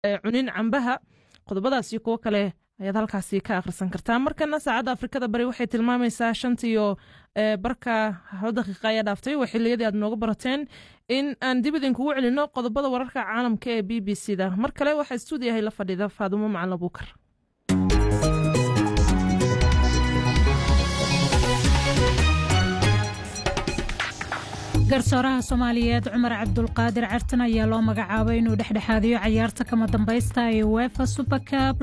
cunin cambaha qodobadaas iyo kuwo kale ayaad halkaasi ka akhrisan kartaa markana saacadda afrikada bari waxay tilmaamaysaa shantiyo barka hal daqiiqa ayaa dhaaftay waa xiliyadii aad nooga barateen in aan dib idinkugu celino qodobada wararka caalamka ee b b c da mar kale waxaa stuudiyahay la fadhiida faadumo macalin abuukar garsooraha soomaaliyeed cumar cabdulqaadir cartan ayaa loo magacaabay inuu dhexdhexaadiyo cayaarta kama dambaysta ee wefa supercab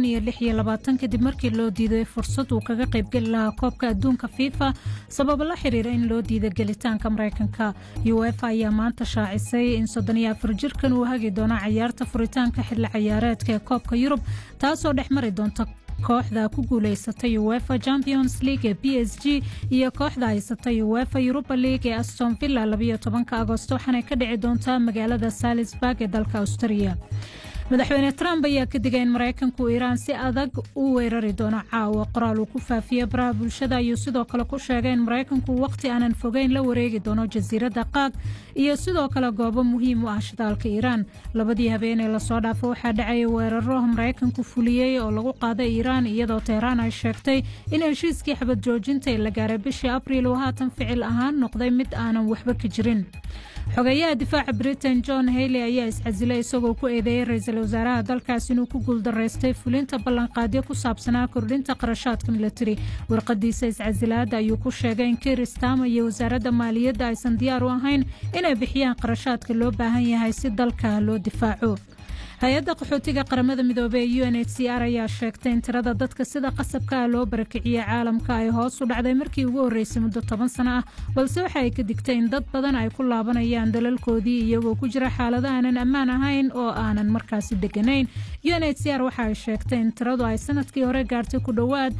kadib markii loo diiday fursad uu kaga qaybgeli lahaa koobka adduunka fifa sababo la xiriira in loo diida gelitaanka maraykanka uefa ayaa maanta shaacisay in jirkan uu hagi doono cayaarta furitaanka xilli cayaareedka ee koobka yurub taasoo dhex mari doonta kooxda ku guuleysatay uefa champions league ee b s g iyo kooxda haysatay uefa europa league ee aston villa agosto waxaanay ka dhici doontaa magaalada salisburg ee dalka australia madaxweyne trump ayaa ka digay in maraykanku iiraan si adag u weerari doono caawa qoraal uu ku faafiye baraha bulshada ayuu sidoo kale ku sheegay in maraykanku wakhti aanan fogeyn la wareegi doono jasiiradda qaag iyo sidoo kale goobo muhiim u ah shidaalka iiraan labadii habeenee lasoo dhaafo waxaa dhacaya weeraro maraykanku fuliyey oo lagu qaaday iiraan iyadoo teheraan ay sheegtay in heshiiskii xabad joojinta ee la gaaray bishii abriil uu haatan ficil ahaan noqday mid aanan waxba ka jirin xogeeyaha difaaca britain john hayley ayaa iscasilay isagoo ku eedeeyey ra-iisul wasaaraha dalkaas inuu ku guuldaraystay fulinta ballanqaadyo ku saabsanaa kordhinta qarashaadka militari warqadiisa iscasilaadda ayuu ku sheegay in kiir stama iyo wasaaradda maaliyadda aysan diyaar u ahayn inay bixiyaan qarashaadka loo baahan yahay si dalka loo difaaco hay-adda qaxootiga qaramada midoobey ee u n h c r ayaa sheegtay in tirada dadka sida qasabka ah loo barakiciyey caalamka ay hoos u dhacday markii ugu horreysay muddo toban sano ah balse waxa ay ka digtay in dad badan ay ku laabanayaan dalalkoodii iyagoo ku jira xaalado aanan ammaan ahayn oo aanan markaasi deganayn u n h c r waxa ay sheegtay in tiradu ay sanadkii hore gaartay ku dhowaad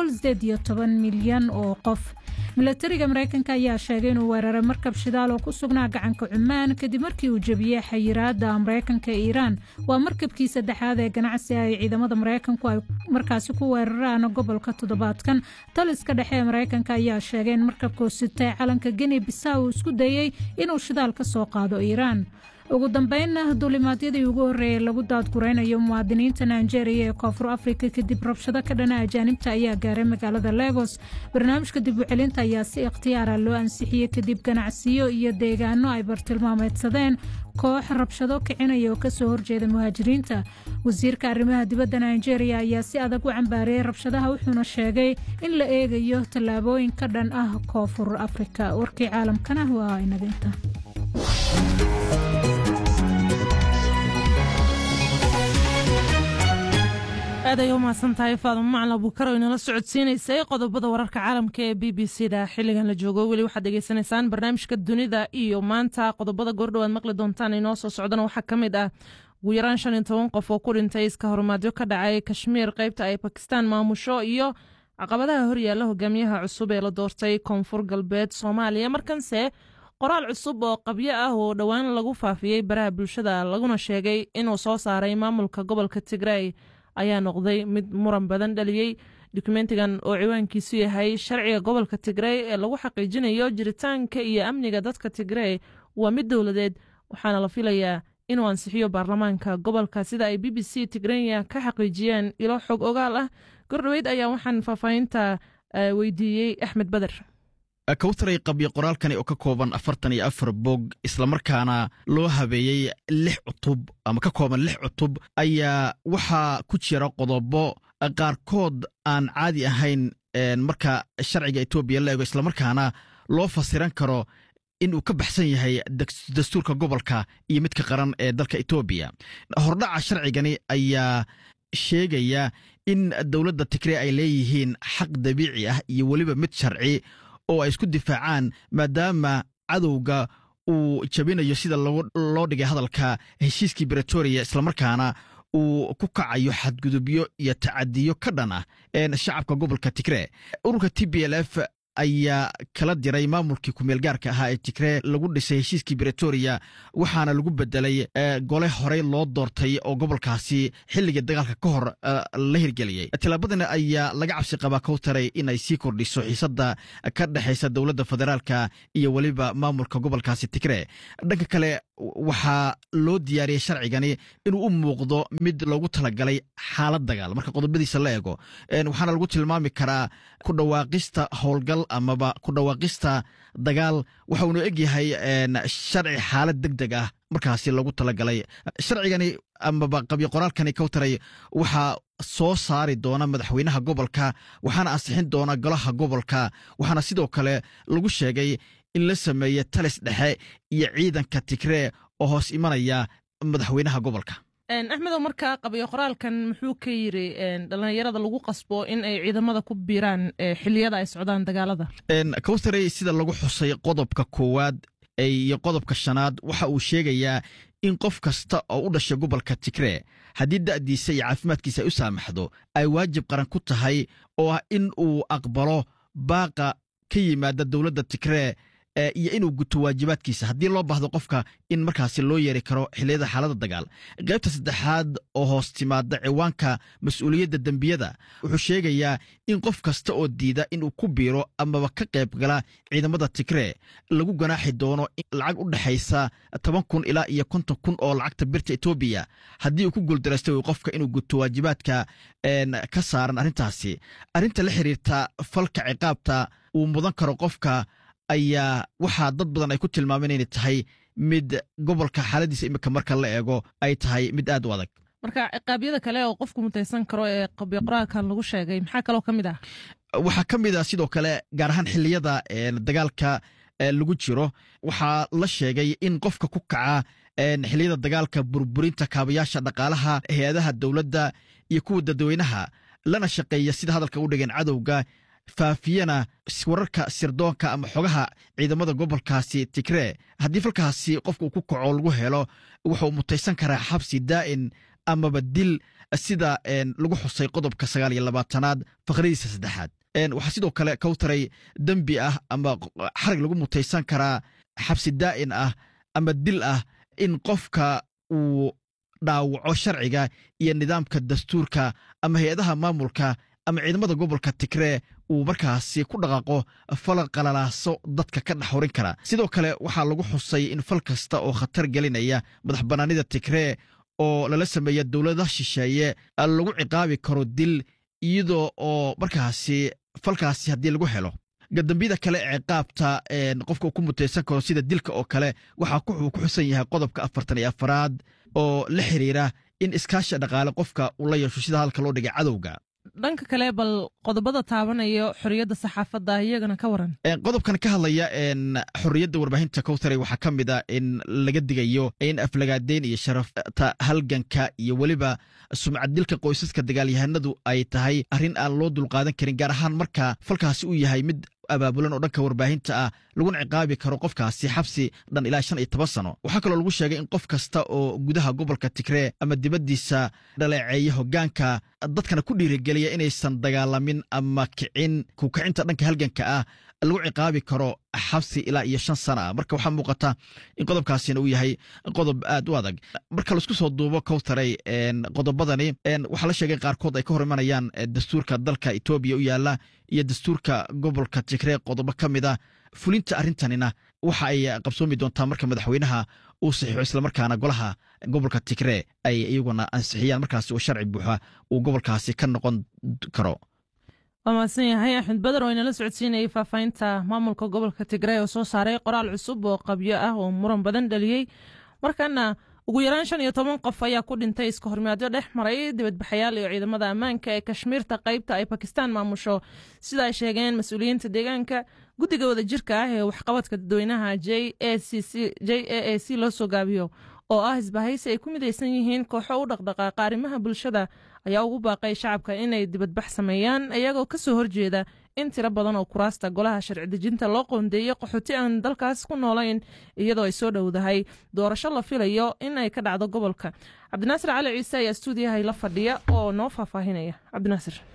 milyan oo qof milatariga maraykanka ayaa sheegay inuu weeraray markab shidaal oo ku sugnaa gacanka cumaan kadib markii uu jebiyey xayiraada maraykanka ee iiraan waa markabkii saddexaad ee ganacsi ay ciidamada maraykanku ay markaasi ku weeraraan gobolka toddobaadkan taliska dhexe ee maraykanka ayaa sheegay in markabkuu sitay calanka geni bisa uu isku dayey inuu shidaal ka soo qaado iiraan ugu dambeynna duulimaadyadii ugu horreeyay lagu daadguraynayo muwaadiniinta nigeria ee koonfur afrika kadib rabshado ka dhana ajaanibta ayaa gaaray magaalada legos barnaamijka dib u celinta ayaa si ikhtiyaara loo ansixiyey kadib ganacsiyo iyo deegaano ay bartilmaameedsadeen koox rabshado kicinaya oo kasoo horjeeda muhaajiriinta wasiirka arrimaha dibadda nigeria ayaa si adag u cambaariyey rabshadaha wuxuuna sheegay in la eegayo tallaabooyin ka dhan ah koonfur afrika warkii caalamkana waa inaga inta aad ay u mahadsan tahay faadamo macalin abuukar oo inala socodsiinaysay qodobada wararka caalamka ee b b c da xilligan la joogo weli waxaad degeysanaysaan barnaamijka dunida iyo maanta qodobada goordhowaad maqli doontaan inoo soo socdana waxaa ka mid ah ugu yaraan shan iyo toban qof oo ku dhintay iska horumaadyo ka dhacay kashmiir qaybta ay bakistaan maamusho iyo caqabadaha horyaalla hogaamiyaha cusub ee la doortay koonfur galbeed soomaaliya markanse qoraal cusub oo qabyo ah oo dhowaan lagu faafiyey baraha bulshada laguna sheegay inuu soo saaray maamulka gobolka tigray ayaa noqday mid muran badan dhaliyey dokumentigan oo ciwaankiisu yahay sharciga gobolka tigrey ee lagu xaqiijinayo jiritaanka iyo amniga dadka tigrey waa mid dowladeed waxaana la filayaa inuu ansixiyo baarlamaanka gobolka sida ay b b c tigrenya ka xaqiijiyeen ilo xog ogaal ah gordhoweyd ayaa waxaan faahfaahinta weydiiyey axmed beder kawtaray qabyo qoraalkani oo ka kooban afartan iyo afar bog islamarkaana loo habeeyey lix cutub ama ka kooban lix cutub ayaa waxaa ku jira qodobo qaarkood aan caadi ahayn marka sharciga etoobiya la ego islamarkaana loo fasiran karo in uu ka baxsan yahay dastuurka gobolka iyo midka qaran ee dalka etoobiya hordhaca sharcigani ayaa sheegaya in dowladda tigrey ay leeyihiin xaq dabiici ah iyo weliba mid sharci oo ay isku difaacaan maadaama cadowga uu jabinayo sida loo dhigay hadalka heshiiskii bretoria islamarkaana uu ku kacayo xadgudubyo iyo tacadiyo ka dhan ah shacabka gobolka tigree ururka t b l f ayaa kala diray maamulkii kumeel gaarka ahaa ee tigree lagu dhisay heshiiskii bretoria waxaana lagu bedelay gole horey loo doortay oo gobolkaasi xilligii dagaalka ka hor la hirgeliyey tillaabadani ayaa laga cabsi qabaa kowtaray inay sii kordhiso xiisadda ka dhexaysa dowladda federaalka iyo weliba maamulka gobolkaasi tigree dhanka kale waxaa loo diyaariyey sharcigani inuu u muuqdo mid loogu talagalay xaalad dagaal marka qodobadiisa la eego waxaana lagu tilmaami karaa ku dhawaaqista howlgal amaba ku dhawaaqista dagaal waxa uunu egyahay sharci xaalad deg deg ah markaasi loogu talagalay sharcigani amaba qabyo qoraalkani kowtaray waxaa soo saari doona madaxweynaha gobolka waxaana ansixin doona golaha gobolka waxaana sidoo kale lagu sheegay in la sameeye talis dhexe iyo ciidanka tigree oo hoos imanaya madaxweynaha gobolka axmedow markaa qabyo qoraalkan muxuu ka yiri dhallinyarada lagu qasbo in ay ciidamada ku biiraan xiliyada ay socdaan dagaalada kowtarey sida lagu xusay qodobka koowaad iyo qodobka shanaad waxa uu sheegayaa in qof kasta oo u dhashay gobolka tigree haddii da'diisa iyo caafimaadkiisa ay u saamaxdo ay waajib qaran ku tahay oo ah in uu aqbalo baaqa ka yimaada dowladda tigree iyo inuu guto waajibaadkiisa haddii loo baahdo qofka in markaasi loo yeeri karo xilliyada xaaladda dagaal qaybta saddexaad oo hoos timaada ciwaanka mas-uuliyadda dembiyada wuxuu sheegayaa in qof kasta oo diida inuu ku biiro amaba ka qayb gala ciidamada tigree lagu ganaaxi doono lacag u dhexaysa toban kun ilaa iyo konton kun oo lacagta birta etoobiya haddii uu ku guuldaraysta qofka inuu guto waajibaadka ka saaran arrintaasi arrinta la xiriirta falka ciqaabta uu mudan karo qofka ayaa waxaa dad badan ay ku tilmaameen inay tahay mid gobolka xaaladiisa imika marka la eego ay tahay mid aad u adag marka ciqaabyada kale oo qofku mutaysan karo ee qabyo qoraalkan lagu sheegay maxaa kaloo ka mid ah waxaa ka mid ah sidoo kale gaar ahaan xilliyada dagaalka lagu jiro waxaa la sheegay in qofka ku kaca xilliyada dagaalka burburinta kaabayaasha dhaqaalaha hay-adaha dowladda iyo kuwa dadweynaha lana shaqeeya sida hadalka u dhigeen cadowga faafiyana wararka sirdoonka ama xogaha ciidamada gobolkaasi tigree haddii falkaasi qofka uu ku kaco lagu helo wuxuu mutaysan karaa xabsi daa'in amaba dil sida lagu xusay qodobka sagaal iyo labaatanaad faqradiisa saddexaad waxaa sidoo kale kowtaray dembi ah ama xarig lagu mutaysan karaa xabsi daa'in ah ama dil ah in qofka uu dhaawaco sharciga iyo nidaamka dastuurka ama hay-adaha maamulka ama ciidamada gobolka tigree uu markaasi ku dhaqaaqo fal qalalaaso dadka ka dhex horin kara sidoo kale waxaa lagu xusay in fal kasta oo khatar gelinaya madax bannaanida tigree oo lala sameeya dowladaha shisheeye lagu ciqaabi karo dil iyadoo oo markaasi falkaasi haddii lagu helo gadambiyada kale ee ciqaabta qofka uu ku mutaysan karo sida dilka oo kale waxaa uu ku xusan yahay qodobka afartan iyo afaraad oo la xiriira in iskaashi dhaqaale qofka uu la yeesho sida hadalka loo dhigay cadowga dhanka kale bal qodobada taabanaya xorriyadda saxaafadda iyagana ka waran qodobkan ka hadlaya xorriyadda warbaahinta kowtaray waxaa ka mid a in laga digayo in aflagaadeyn iyo sharafta halganka iyo weliba sumcaddilka qoysaska dagaalyahanadu ay tahay arrin aan loo dulqaadan karin gaar ahaan marka falkaasi uu yahay mid abaabulan oo dhanka warbaahinta ah laguna ciqaabi karo qofkaasi xabsi dhan ilaa shan iyo toban sano waxaa kaloo lagu sheegay in qof kasta oo gudaha gobolka tigree ama dibaddiisa dhaleeceeya hoggaanka dadkana ku dhiirigeliya inaysan dagaalamin ama kicin kukicinta dhanka halganka ah lagu ciqaabi karo xabsi ilaa iyo shan sana ah marka waxaa muuqata in qodobkaasina uu yahay qodob aad u adag marka laisku soo duubo kowtaray qodobadani waxaa la sheegay qaarkood ay ka hor imanayaan dastuurka dalka etoobiya u yaala iyo dastuurka gobolka tigree qodobo ka mid a fulinta arrintanina waxa ay qabsoomi doontaa marka madaxweynaha uu saxiixo islamarkaana golaha gobolka tigree ay iyaguna ansixiyaan markaasi oo sharci buuxa uu gobolkaasi ka noqon karo waa mahadsan yahay axmed beder oo inala socodsiinayay faahfaahinta maamulka gobolka tigree oo soo saaray qoraal cusub oo qabyo ah oo muran badan dhaliyey markaana ugu yaraan shan iyo toban qof ayaa ku dhintay iska hormaadyo dhex maray dibadbaxayaal iyo ciidamada ammaanka ee kashmiirta qaybta ay bakistaan maamusho sida ay sheegeen mas-uuliyiinta deegaanka guddiga wadajirka ah ee waxqabadka dadweynaha j a a c loo soo gaabiyo oo ah isbahaysi ay ku midaysan yihiin kooxo u dhaqdhaqaaqa arrimaha bulshada ayaa ugu baaqay shacabka inay dibadbax sameeyaan iyagoo ka soo horjeeda in tiro badan oo kuraasta golaha sharci dejinta loo qoondeeyey qaxooti aan dalkaas ku noolayn iyadoo ay soo dhowdahay doorasho la filayo in ay ka dhacdo gobolka cabdinaasir cali ciise ayaa stuudiyahay la fadhiya oo noo faahfaahinaya cabdinaasir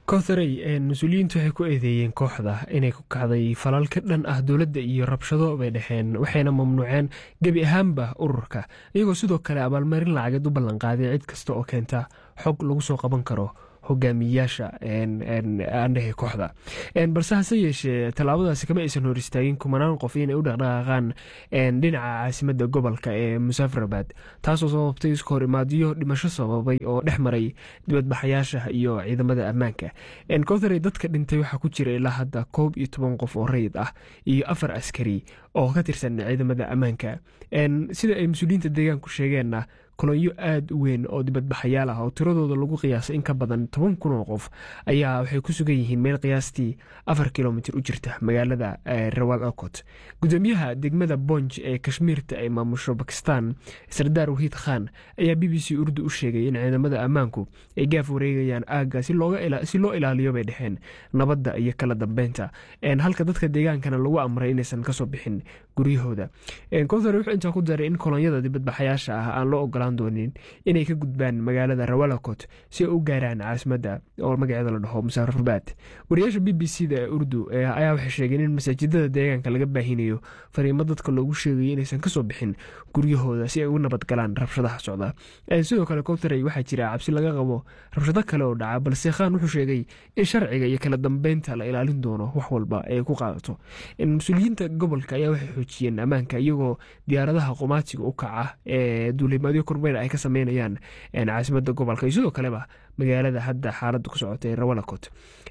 kotharey mas-uuliyiintu waxay ku eedeeyeen kooxda inay ku kacday falal ka dhan ah dowladda iyo rabshado bay dhaheen waxayna mamnuuceen gebi ahaanba ururka iyagoo sidoo kale abaalmarin lacageed u ballanqaaday cid kasta oo keenta xog lagu soo qaban karo hogaamiyayaasha aandhehe kooxda balse hase yeeshee tallaabadaasi kama aysan hor istaagin kumanaan qof inay u dhaqdhaqaaqaan dhinaca caasimada gobolka ee musafarabad taasoo sababtay iska hor imaadiyo dhimasho sababay oo dhex maray dibadbaxayaasha iyo ciidamada ammaanka kotharey dadka dhintay waxaa ku jira ilaa hadda koob iyo toban qof oo rayid ah iyo afar askari oo ka tirsan ciidamada ammaanka sida ay mas-uuliyiinta deegaanku sheegeenna kolonyo aada u weyn oo dibadbaxayaal ah oo tiradooda lagu qiyaasay in ka badan toban kun oo qof ayaa waxay ku sugan yihiin meel qiyaastii afar kilomitir u jirta magaalada rawal okot gudoomiyaha degmada bonj ee kashmiirta ay maamusho bakistan sardaar wahiid khan ayaa b b c urdu u sheegay in ciidamada ammaanku ay gaaf wareegayaan aagga si loo ilaaliyo bay dhexeen nabadda iyo kala dambeynta halka dadka deegaankana lagu amray inaysan kasoo bixin guryahooda kothar wuxuu intaa ku daray in kolonyada dibadbaxayaasha ah aan loo ogolaan doonin inay ka gudbaan magaalada rawalakot si ay u gaaraan caasimadda oo magaceeda la dhaho musafarabad wariyaasha b b c da ee urdu ayaa waxay sheegeen in masaajidada deegaanka laga baahinayo fariimo dadka loogu sheegayo inaysan kasoo bixin guryahooda si ay u nabadgalaan rabshadaha socda sidoo kale kotharey waxaa jira cabsi laga qabo rabshado kale oo dhaca balse khan wuxuu sheegay in sharciga iyo kala dambeynta la ilaalin doono wax walba ay ku qaadato mas-uuliyiinta gobolka ayaa waxay xoojiyeen ammaanka iyagoo diyaaradaha qomaatiga u kaca ee duulimaadyo kormeer ay ka sameynayaan caasimada gobolka iyo sidoo kaleba magaalada hadda xaaladda ku socota ee rawalakot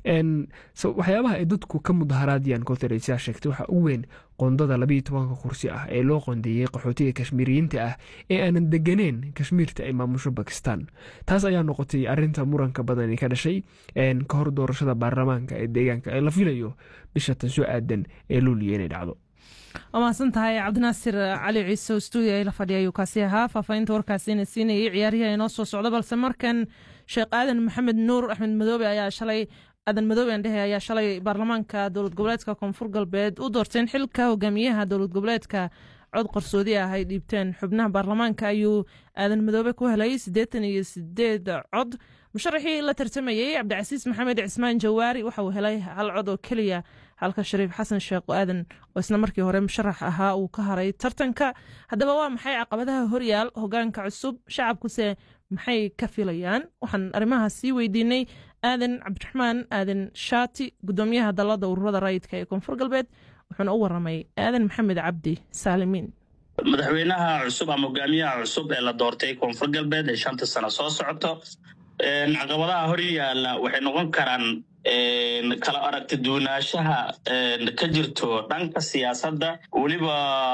waxyaabaha ay dadku ka mudaharaadayaan kotharey sidaa sheegtay waxaa u weyn qondada labayo tobanka kursi ah ee loo qondeeyey qaxootiga kashmiiriyiinta ah ee aanan deganeen kashmiirta ay maamusho bakistan taas ayaa noqotay arinta muranka badani ka dhashay ka hor doorashada baarlamaanka ee deegaanka ee la filayo bisha tan soo aadan ee luuliya inay dhacdo waa mahadsan tahay cabdinaasir cali ciise oo stuudio ay la fadhiya ayuu kaasi ahaa faahfaahinta warkaasina siinayay ciyaaryaha inoo soo socda balse markan sheekh aadan maxamed nuur axmed madoobe ayaa shalay aadan madoobe aan dhehe ayaa shalay baarlamaanka dowlad goboleedka koonfur galbeed u doorteen xilka hogaamiyaha dowlad goboleedka cod qarsoodi ah ay dhiibteen xubnaha baarlamaanka ayuu aadan madoobe ku helay siddeetan iyo sideed cod musharaxii la tartamayey cabdicasiis maxamed cismaan jawaari waxa uu helay hal cod oo keliya halka shariif xasan sheekh aadan oo isna markii hore musharax ahaa uu ka haray tartanka haddaba waa maxay caqabadaha horyaal hogaanka cusub shacabkuse maxay ka filayaan waxaan arrimahaas sii weydiinay aadan cabdiraxmaan aadan shaati gudoomiyaha dalada ururada rayidka ee koonfur galbeed wuxuuna u waramay aadan maxamed cabdi saalimiin madaxweynaha cusub ama hogaamiyaha cusub ee la doortay koonfur galbeed ee shanta sano soo socoto caqabadaha hor yaalla waxay noqon karaan kala aragti duwanaanshaha ka jirto dhanka siyaasadda weliba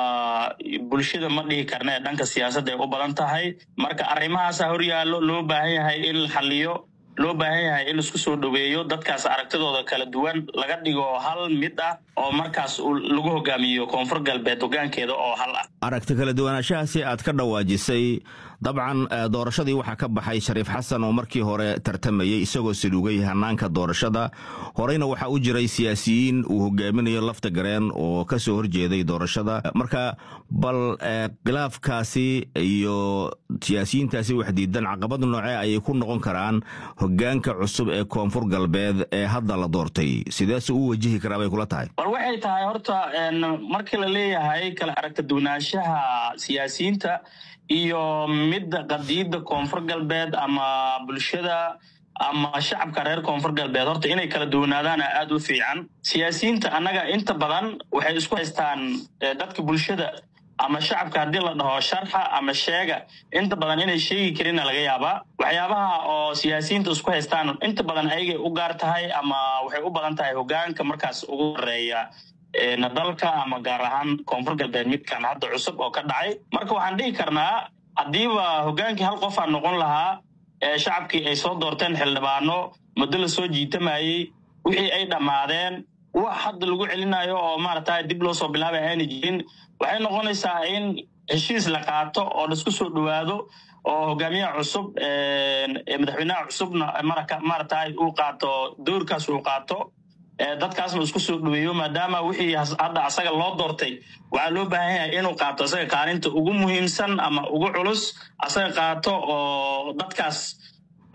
bulshada ma dhihi karna ee dhanka siyaasadda ay u badan tahay marka arrimahaasa hor yaallo loo baahan yahay in la xaliyo loo baahan yahay in isku soo dhoweeyo dadkaas aragtidooda kala duwan laga dhigo hal mid ah oo markaas lagu hogaamiyo koonfur galbeed hogaankeeda oo hal ah aragti kala duwanaanshahaasi aad ka dhawaajisay dabcan doorashadii waxaa ka baxay shariif xasan oo markii hore tartamayey isagoo saluugay hanaanka doorashada horeyna waxaa u jiray siyaasiyiin uu hogaaminayo lafta gareen oo ka soo horjeeday doorashada marka bal khilaafkaasi iyo siyaasiyiintaasi waxdiidan caqabad noocee ayay ku noqon karaan hogaanka cusub ee koonfur galbeed ee hadda la doortay sideese u wajihi karaa bay kula tahay bal waxay tahay horta markii la leeyahay kala aragta duwanaanshaha siyaasiyiinta iyo midda qadiidda koonfur galbeed ama bulshada ama shacabka reer koonfur galbeed horta inay kala duwanaadaana aad u fiican siyaasiyiinta annaga inta badan waxay isku haystaan dadka bulshada ama shacabka haddii la dhaho sharxa ama sheega inta badan inay sheegi karina laga yaabaa waxyaabaha oo siyaasiyiinta isku haystaan inta badan ayagay u gaar tahay ama waxay u badan tahay hogaanka markaas ugu horeeya dalka ama gaar ahaan koonfur galbeed midkan hadda cusub oo ka dhacay marka waxaan dhihi karnaa haddiiba hogaankii hal qofaa noqon lahaa ee shacabkii ay soo doorteen xildhibaano muddo la soo jiitamayey wixii ay dhammaadeen wax hadda lagu celinayo oo maarata dib loo soo bilaabay aanay jirin waxay noqonaysaa in heshiis la qaato oo laisku soo dhowaado oo hogaamiyaha cusub madaxweynaha cusubna maarata uu qaato doorkaas uu qaato dadkaasna isku soo dhoweeyo maadaama wixii hadda asaga loo doortay waxaa loo baahan yahay inuu qaato asaga kaalinta ugu muhiimsan ama ugu culus asaga qaato oo dadkaas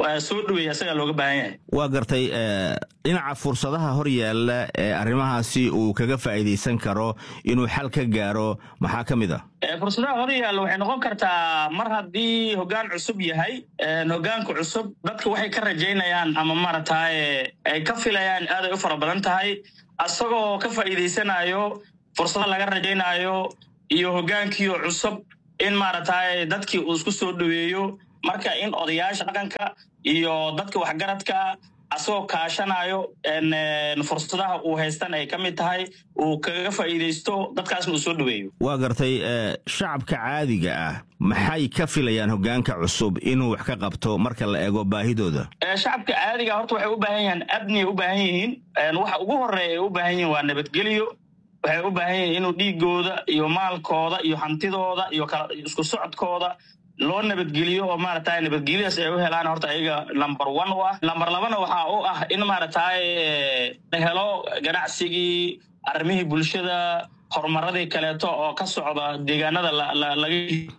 soo dhaweeya isagaa looga baahan yahay waa gartay dhinaca fursadaha hor yaalla ee arrimahaasi uu kaga faa'iidaysan karo inuu xal ka gaaro maxaa ka mid a fursadaha hor yaalla waxay noqon kartaa mar haddii hoggaan cusub yahay hoggaanka cusub dadka waxay ka rajaynayaan ama maaragtaye ay ka filayaan aaday u fara badan tahay asagoo ka faa'iidaysanayo fursada laga rajaynaayo iyo hoggaankiio cusub in maaragtaye dadkii uu isku soo dhaweeyo marka in odayaasha dhaqanka iyo dadka waxgaradka asagoo kaashanayo fursadaha uu haystan ay ka mid tahay uu kaga faa'iidaysto dadkaasna uu soo dhaweeyo waa gartay shacabka caadiga ah maxay ka filayaan hoggaanka cusub inuu wax ka qabto marka la eego baahidooda shacabka caadiga horta waxay u baahan yihiin abniyay u baahan yihiin waxa ugu horreeya ay u baahan yihiin waa nabadgelyo waxay u baahan yihiin inuu dhiigooda iyo maalkooda iyo hantidooda iyo isku socodkooda loo nabadgeliyo oo maaragtay nabadgelyadaas ay u helaan horta ayaga number one u ah lamber labana waxaa u ah in maaragtay la helo ganacsigii arrimihii bulshada horumaradii kaleeto oo ka socda deegaanada laga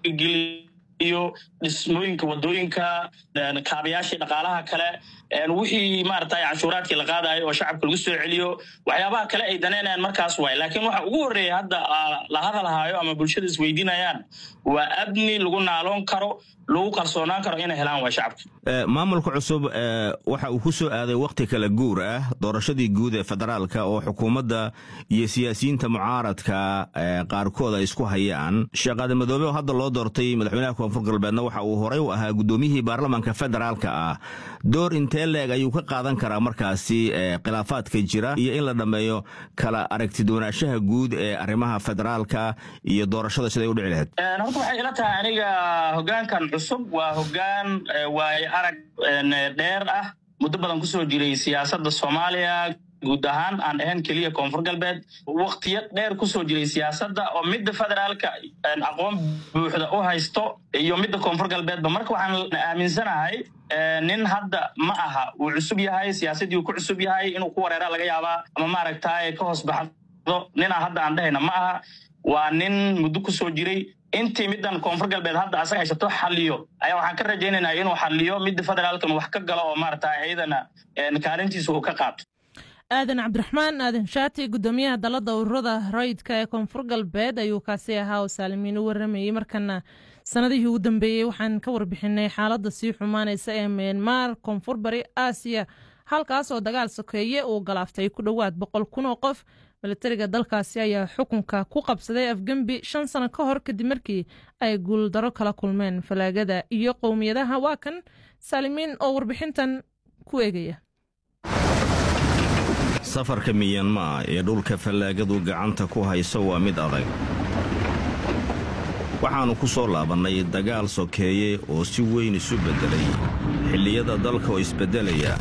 geliyo dhismooyinka wadooyinka kaabayaashii dhaqaalaha kale wixii maaragtay canshuuraadkii la qaadayo oo shacabka lagu soo celiyo waxyaabaha kale ay danaynayaan markaas waay laakiin waxa ugu horreeya hadda la hadalhayo ama bulshada isweydiinayaan waa abni lagu naaloon karo lagu kalsoonaan karo inay helaan waa shacabka maamulka cusub waxa uu ku soo aaday wakhti kala guur ah doorashadii guud ee federaalka oo xukuumadda iyo siyaasiyiinta mucaaradka qaarkood ay isku hayaan sheekhaade madoobe oo hadda loo doortay madaxweynaha koonfur galbeedna waxa uu horey u ahaa guddoomiyihii baarlamaanka federaalka ah door intee leeg ayuu ka qaadan karaa markaasi khilaafaadka jira iyo in la dhammeeyo kala aragtidoonaashaha guud ee arrimaha federaalka iyo doorashada siday u dhici lahayd horta waxay ila tahay aniga hoggaankan cusub waa hoggaan waayo arag dheer ah muddo badan kusoo jiray siyaasadda soomaaliya guud ahaan aan ahayn keliya koonfur galbeed waktiyo dheer kusoo jiray siyaasadda oo midda federaalka aqoon buuxda u haysto iyo midda koonfur galbeedba marka waxaan aaminsanahay nin hadda ma aha wuu cusub yahay siyaasaddii uu ku cusub yahay inuu ku wareera laga yaabaa ama maaragtay ka hoos baxdo ninaa hadda aan dhahayna ma aha waa nin muddo kusoo jiray intii middan koonfur galbeed hadda asaga haysato xaliyo ayaa waxaan ka rajaynaynaa inuu xaliyo midda federaalkan wax ka galo oo maaragtay iyadana kaalintiisa uu ka qaato aadan cabdiraxmaan aadan shaati guddoomiyaha dalladda ururada rayidka ee koonfur galbeed ayuu kaasi ahaa oo saalimiin u waramayey markana sanadihii ugu dambeeyey waxaan ka warbixinay xaaladda sii xumaanaysa ee myanmar koonfur bari aasiya halkaas oo dagaal sokeeye uu galaaftay ku dhowaad boqol kun oo qof milatariga dalkaasi ayaa xukunka ku qabsaday afgembi shan sano ka hor kadib markii ay guuldaro kala kulmeen falaagada iyo qowmiyadaha waa kan saalimiin oo warbixintan ku eegaya safarka miyanmaa ee dhulka fallaagadu gacanta ku hayso waa mid adag waxaannu ku soo laabannay dagaal sokeeye oo si weyn isu beddelay xilliyada dalka oo isbeddelaya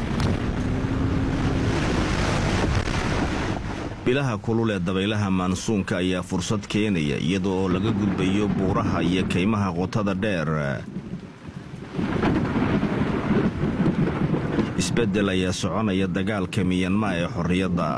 bilaha kulul ee dabaylaha maansuunka ayaa fursad keenaya iyada oo laga gudbayo buuraha iyo kaymaha qotada dheer isbeddel ayaa soconaya dagaalka miyanmaa ee xorriyadda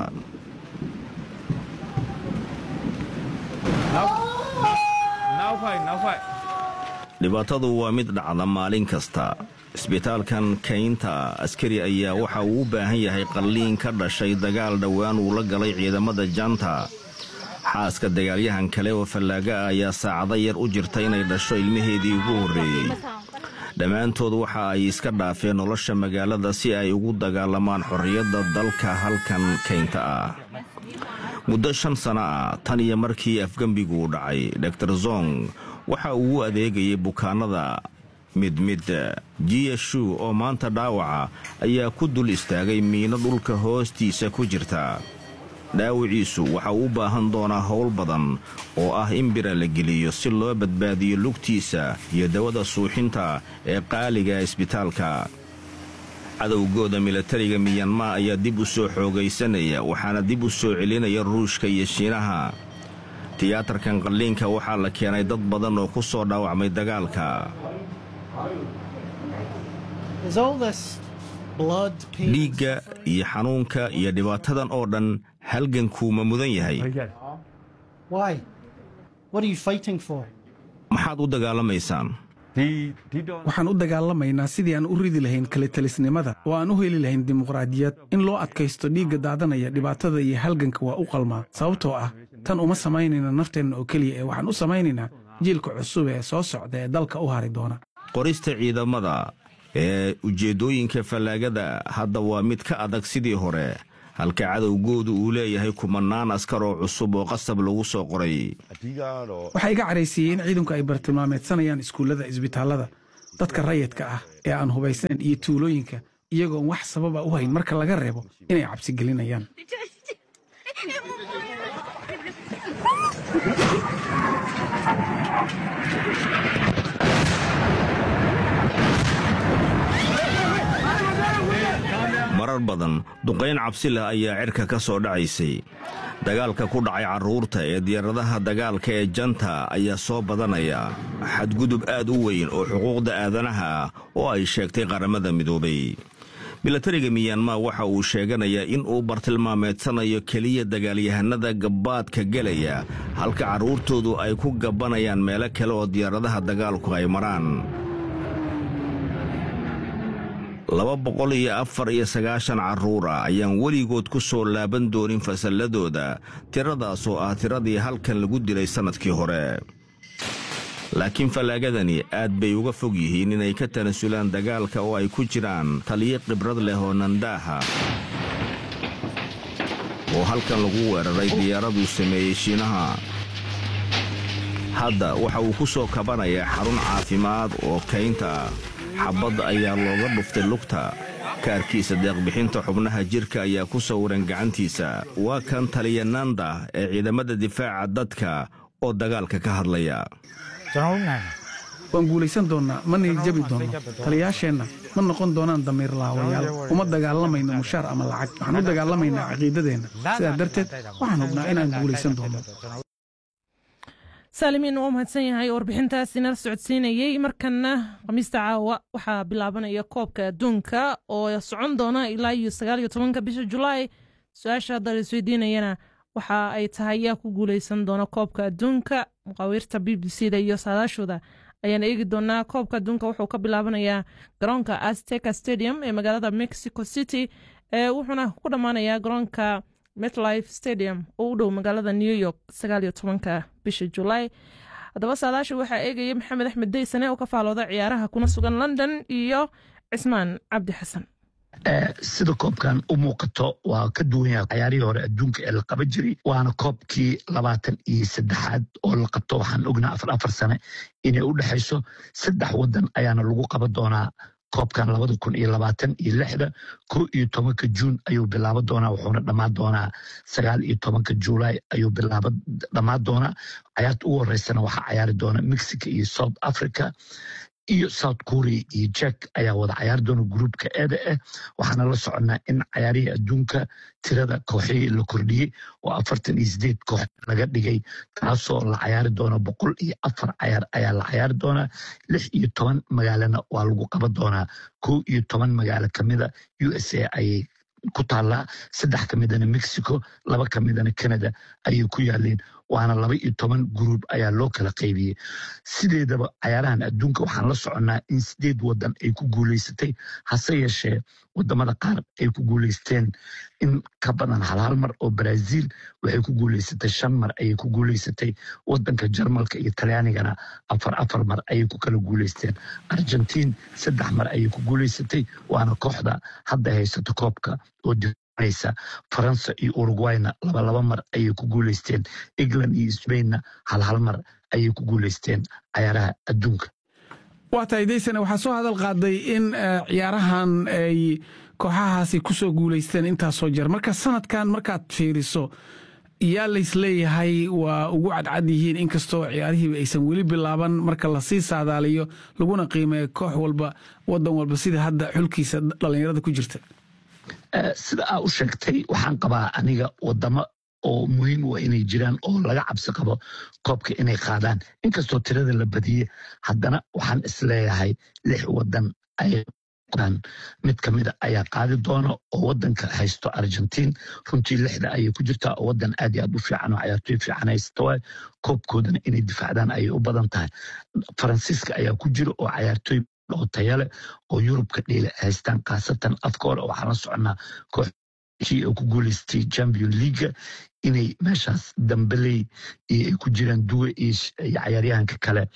dhibaatadu waa mid dhacda maalin kasta isbitaalkan kaynta askari ayaa waxa uu u baahan yahay qalliin ka dhashay dagaal dhowaan uu la galay ciidamada janta xaaska dagaalyahan kale oo fallaaga ah ayaa saacado yar u jirta inay dhasho ilmaheedii ugu horreeyey dhammaantood waxa ay iska dhaafeen nolosha magaalada si ay ugu dagaalamaan xorriyadda dalka halkan kaynta ah muddo shan sano ah tan iyo markii afgembiguu dhacay dor zong waxa uu u adeegayay bukaanada midmid jiyashu oo maanta dhaawaca ayaa ku dul istaagay miino dhulka hoostiisa ku jirta dhaawiciisu waxa uu u baahan doonaa howl badan oo ah in bira la geliyo si loo badbaadiyo lugtiisa iyo dawada suuxinta ee qaaliga isbitaalka cadowgooda milatariga miyanmaa ayaa dib u soo xoogaysanaya waxaana dib u soo celinaya ruushka iyo shiinaha tiyaatarkan qalliinka waxaa la keenay dad badan oo ku soo dhaawacmay dagaalka dhiigga iyo xanuunka iyo dhibaatadan oo dhan halgankuuma mudan yahay maxaad u dagaalamaysaan waxaan u dagaalamaynaa sidii aan u ridi lahayn kalitalisnimada oo aan u heli lahayn dimuqraadiyad in loo adkaysto dhiigga daadanaya dhibaatada iyo halganka waa u qalmaa sababtoo ah tan uma samaynayna nafteenna oo keliya ee waxaan u samaynaynaa jiilka cusub ee soo socda ee dalka u hari doona qorista ciidamada ee ujeeddooyinka fallaagada hadda waa mid ka adag sidii hore halka cadowgoodu uu leeyahay kumannaan askar oo cusub oo qasab lagu soo qoray waxaa iga caraysiiyey in ciidanku ay bartilmaameedsanayaan iskuullada isbitaallada dadka rayidka ah ee aan hubaysnayn iyo tuulooyinka iyagoon wax sababa u hayn marka laga reebo inay cabsi gelinayaan marar badan duqayn cabsi leh ayaa cirka ka soo dhacaysay dagaalka ku dhacay carruurta ee diyaaradaha dagaalka ee janta ayaa soo badanaya xadgudub aad u weyn oo xuquuqda aadanaha ah oo ay sheegtay qaramada midoobay milatariga miyanmar waxa uu sheeganayaa in uu bartilmaameedsanayo keliya dagaalyahanada gabbaadka gelaya halka carruurtoodu ay ku gabbanayaan meelo kale oo diyaaradaha dagaalku ay maraan laba boqol iyo afar iyo sagaashan carruura ayaan weligood ku soo laaban doonin fasalladooda tiradaasoo ah tiradii halkan lagu dilay sannadkii hore laakiin fallaagadani aad bay uga fog yihiin inay ka tanasulaan dagaalka oo ay ku jiraan taliyo khibrad leh oo nandaaha oo halkan lagu weeraray diyaaraduu sameeyey shiinaha hadda waxa uu ku soo kabanayaa xarun caafimaad oo kaynta xabbadda ayaa looga dhuftay lugta kaarkiisa deeqbixinta xubnaha jirka ayaa ku sawiran gacantiisa waa kan taliya nanda ee ciidamada difaaca dadka oo dagaalka ka hadlaya waan guulaysan doonnaa ma niyadjabi doonno taliyaasheenna ma noqon doonaan damiir laawayaal uma dagaalamayno mushaar ama lacag waxaan u dagaalamaynaa caqiidadeenna sidaa darteed waxaan hubnaa inaan guulaysan doonno saalimiin waa mahadsan yahay warbixintaasi nala socodsiinayey markana khamiista caawa waxaa bilaabanaya koobka adduunka oo socon doona ilaa iyo sagaal iyo tobanka bisha julaay su-aasha hadda la isweydiinayana waxa ay tahay yaa ku guuleysan doona koobka adduunka muqaawiirta b b c da iyo saadaashooda ayaan eegi doonaa koobka adduunka wuxuu ka bilaabanayaa garoonka azteca stadium ee magaalada mexico city wuxuuna ku dhammaanayaa garoonka metlife stadium oo u dhow magaalada new york sagaal iyo tobanka bisha julaay haddaba saadaasha waxaa eegaya maxamed axmed daysane oo ka faalooda ciyaaraha kuna sugan london iyo cismaan cabdi xasan sida koobkan u muuqato waa ka duwan yahay cayaarihii hore adduunka ee la qaba jiray waana koobkii labaatan iyo saddexaad oo la qabto waxaan ognaa afar afar sane inay u dhexayso saddex wadan ayaana lagu qaban doonaa koobkan labada kun iyo labaatan iyo lixda ko iyo tobanka juun ayuu bilaabo doonaa wuxuuna dhammaan doonaa sagaal iyo tobanka juulaay ayuu bilaabo dhammaan doonaa cayaarta ugu horeysana waxaa cayaari doona mexico iyo south africa iyo south korea iyo jek ayaa wada cayaari doona gruupka eeda ah waxaana la soconnaa in cayaarihii adduunka tirada kooxihii la kordhiyey oo afartan iyo sideed koox laga dhigay taasoo la cayaari doona boqol iyo afar cayaar ayaa la cayaari doonaa lix iyo toban magaalana waa lagu qaban doonaa kow iyo toban magaalo kamida u s a ayay ku taallaa saddex ka midana mexico laba ka midana canada ayay ku yaaleen waana laba iyo toban gruub ayaa loo kala qaybiyey sideedaba cayaarahan adduunka waxaan la soconnaa in sideed wadan ay ku guuleysatay hase yeeshee wadamada qaar ay ku guuleysteen in ka badan halhal mar oo brazil waxay ku guuleysatay shan mar ayay ku guuleysatay wadanka jarmalka iyo talyaanigana afar afar mar ayay ku kala guuleysteen argentiin saddex mar ayay ku guuleysatay waana kooxda hadda haysata koobka oo sa faransa iyo urugwayna labalaba mar ayay ku guuleysteen england iyo sbainna halhal mar ayay ku guuleysteen cayaaraha adduunka waa tahay daysane waxaa soo hadal qaaday in ciyaarahan ay kooxahaasi ku soo guuleysteen intaasoo jeer marka sanadkan markaad fiiriso yaa laysleeyahay waa ugu cadcad yihiin inkastoo ciyaarihiiba aysan weli bilaaban marka lasii saadaaliyo laguna qiimeeyo koox walba wadan walba sida hadda xulkiisa dhallinyarada ku jirta sida aa u sheegtay waxaan qabaa aniga wadamo oo muhiim u inay jiraan oo laga cabsi qabo koobka inay qaadaan inkastoo tirada la badiyey haddana waxaan isleeyahay lix wadan ay mid kamida ayaa qaadi doona oo wadanka haysto argentiin runtii lixda ayay ku jirtaa oo wadan aad iyo aad u fiican oo cayaartooy fiican haysta waay koobkoodana inay difaacdaan ayay u badan tahay faransiiska ayaa ku jira oo cayaartooy oo tayale oo yurubka dheele haystaan khaasatan afka hore waxaan la soconaa kooxkii oo ku guuleystay champion leaga inay meeshaas dambeley ay ku jiraan duwe iyo cayaaryahanka kale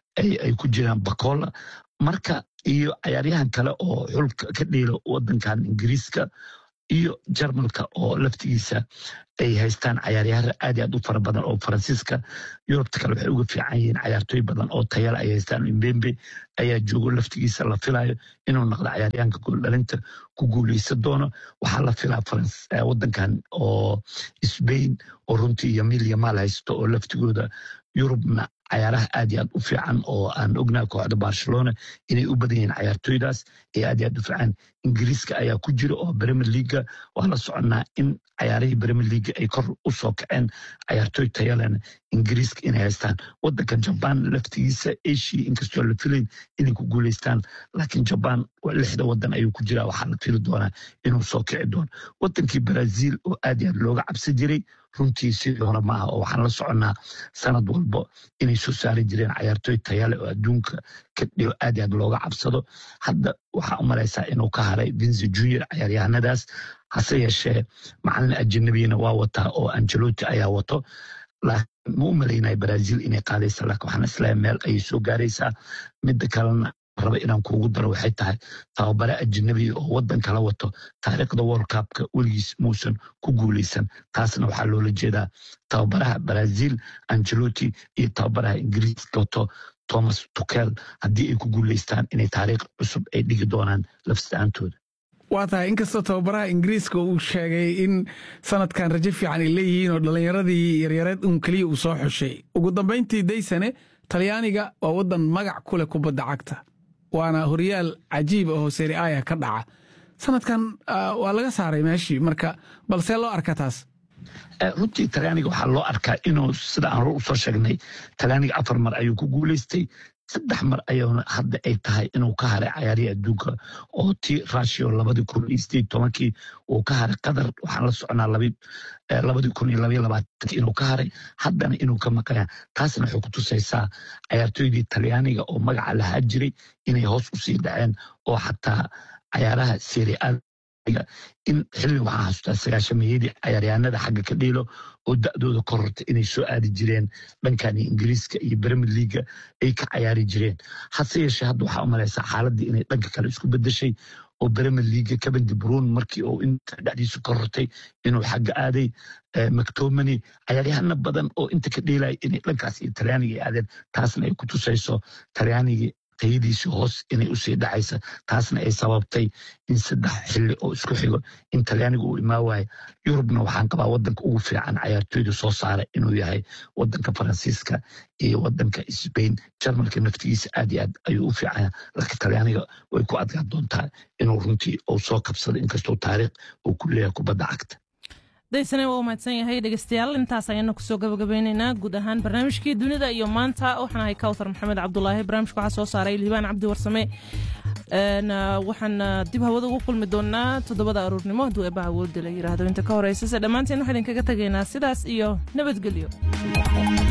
ay ku jiraan bacola marka iyo cayaaryahan kale oo xulka ka dheelo wadankan ingiriiska iyo jarmalka oo laftigiisa ay haystaan cayaaryahan aad iyo aad u fara badan oo faransiiska yurubta kale waxay uga fiican yihiin cayaartooy badan oo tayala ay haystaan imbembe ayaa joogo laftigiisa la filayo inuu noqdo cayaaryahanka gooldhalinta ku guuleysan doono waxaa la filaa wadankan oo sbain oo runtii yamil yamaal haysto oo laftigooda yurubna cayaaraha aad iyo aad u fiican oo aan ognaha kooxda barcelona inay u badan yihiin cayaartooydaas ee aad iyo aad u fiican ingiriiska ayaa ku jira oo premier leaga waa la soconnaa in cayaarihii premier leaga ay kor u soo kaceen cayaartooy tayalena ingiriiska inay haystaan wadanka jaban laftigiisa asia inkastoo la filayn inay ku guuleystaan laakiin jaban lixda wadan ayuu ku jira waxaa la fili doonaa inuu soo kici doono wadankii brazil oo aad iyo aad looga cabsi jiray runtii sidii hore maaha oo waxaan la soconnaa sanad walbo inay soo saari jireen cayaartooy tayale oo adduunka ka dhigo aad iyo aad looga cabsado hadda waxaa u malaysaa inuu ka haray vince junior cayaaryahanadaas hase yeeshee macalin ajanabiyana waa wataa oo angeloti ayaa wato ma u malaynaya brazil inay qaadaysa laakiin waxaan islahay meel ayay soo gaaraysaa midda kalena raba inaan kuugu daro waxay tahay tababare ajanabiya oo wadan kala wato taariikhda world cupka weligiis muusan ku guuleysan taasna waxaa loola jeedaa tababaraha brazil angeloti iyo tababaraha ingiriiska wato thomas tukel haddii ay ku guuleystaan inay taariikh cusub ay dhigi doonaan lafsa'aantooda waa tahay inkastoo tababaraha ingiriiska uu sheegay in sanadkan rajo fiican ay leeyihiin oo dhallinyaradii yaryareed un keliya uu soo xushay ugu dambayntii daysane talyaaniga waa wadan magac ku leh kubadda cagta waana horyaal cajiib ahoo seri aya ka dhaca sanadkan waa laga saaray meeshii marka balsee loo arka taas runtii talyaaniga waxaa loo arkaa inuu sida aan hor usoo sheegnay talyaaniga afar mar ayuu ku guuleystay saddex mar ayuuna hadda ay tahay inuu ka haray cayaarihii adduunka oo ti rushio labadii kun iyo sideed tobankii uu ka haray qatar waxaan la soconaa labadii kun iyo labaiyo labaatanki inuu ka haray haddana inuu ka maqaya taasna waxay ku tusaysaa cayaartooydii talyaaniga oo magaca lahaa jiray inay hoos usii dhaceen oo xataa cayaaraha serial in xilli waxaan xasuustaa sagaashameeyadii cayaaryahanada xagga ka dhiilo oo da'dooda kororta inay soo aadi jireen dhankan ingiriiska iyo bremir leaga ay ka cayaari jireen hase yeeshee hadda waxaa u malaysaa xaaladii inay dhanka kale isku bedeshay oo bremir leaga kabandi bruun markii uu inta dhexdiisu korortay inuu xagga aaday mactomany cayaaryahana badan oo inta ka dheelaya inay dhankaas iyo talyaaniga ay aadeen taasna ay ku tusayso talyaanigii tayadiisii hoos inay usii dhacaysa taasna ay sababtay in saddex xili oo isku xigo in talyaaniga uu imaa waayo yurubna waxaan qabaa wadanka ugu fiican cayaartooyda soo saara inuu yahay wadanka faransiiska iyo wadanka sbain jarmalka naftigiisa aad iyo aad ayuu u fiicanya laakiin talyaaniga way ku adgaan doontaa inuu runtii uu soo kabsado inkastoo taariikh uu ku leeyahay kubadda cagta daysane waa u mahadsan yahay dhegeystayaal intaas ayaana kusoo gabagabeyneynaa guud ahaan barnaamijkii dunida iyo maanta waxaan ahay kawtar maxamed cabdulaahi barnaamijka waxaa soo saaray liibaan cabdi warsame waxaan dib hawada ugu kulmi doonaa toddobada aruurnimo hadduu eebba awoodda la yiraahdo inta ka horeysa se dhammaanteen waxaa idinkaga tegaynaa sidaas iyo nabadgelyo